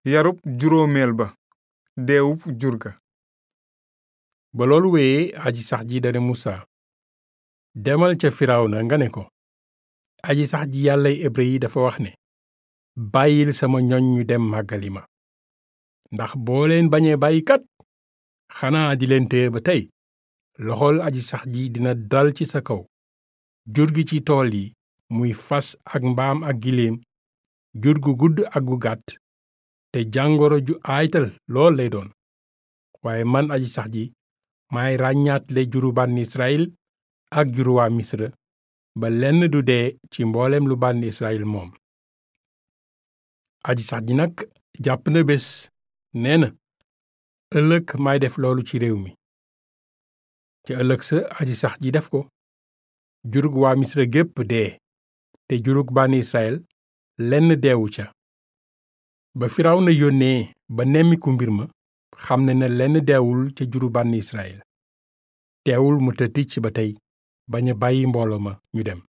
yarub juróomeel ba deewub jur ga ba loolu wéyee aji sax ji dane musa demal ca firawna nga ne ko aji sax ji yàllay hébrë yi dafa wax ne bàyyil sama ñoñ ñu dem màggali ma ndax boo leen bañee bàyyi kat xanaa di leen téye ba tey loxol aji sax ji dina dal ci sa kaw jur gi ci tool yi muy fas ak mbaam ak giléem jur gu gudd ak gu gàtt te jàngoro ju aaytal lool lay doon waaye man aji sax ji maay ràññaatle juru bànn Israyil ak juru waa Misra ba lenn du dee ci mboolem lu bànn Israyil moom aji sax ji nag jàpp na bés nee na ëllëg may def loolu ci réew mi ci ëllëg sa aji sax ji def ko jurug waa Misra gépp dee te jurug bànn Israyil lenn deewu ca ba Firawna yónnee ba nemmiku mbir ma xam ne na lenn deewul ca juru bànn Israyil teewul mu tëdd ci ba tey bañ a bàyyi mbooloo ma ñu dem